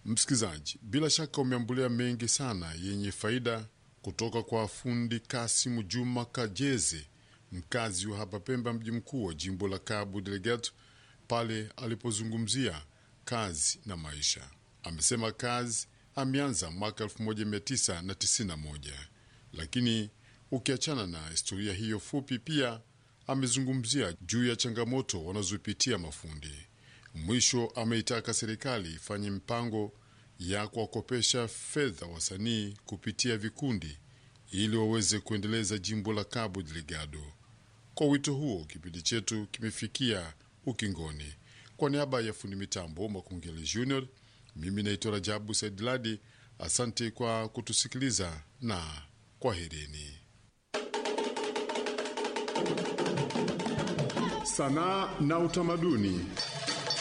Msikilizaji, bila shaka umeambulia mengi sana yenye faida kutoka kwa fundi Kasimu Juma Kajeze, mkazi wa hapa Pemba, mji mkuu wa jimbo la Cabo Delgado, pale alipozungumzia kazi na maisha. Amesema kazi ameanza mwaka 1991 lakini ukiachana na historia hiyo fupi, pia amezungumzia juu ya changamoto wanazopitia mafundi. Mwisho ameitaka serikali ifanye mpango ya kuwakopesha fedha wasanii kupitia vikundi ili waweze kuendeleza jimbo la Cabo Delgado. Kwa wito huo, kipindi chetu kimefikia ukingoni. Kwa niaba ya fundi mitambo Makungeli Junior, mimi naitwa Rajabu Saidladi. Asante kwa kutusikiliza na kwaherini. Sanaa na utamaduni.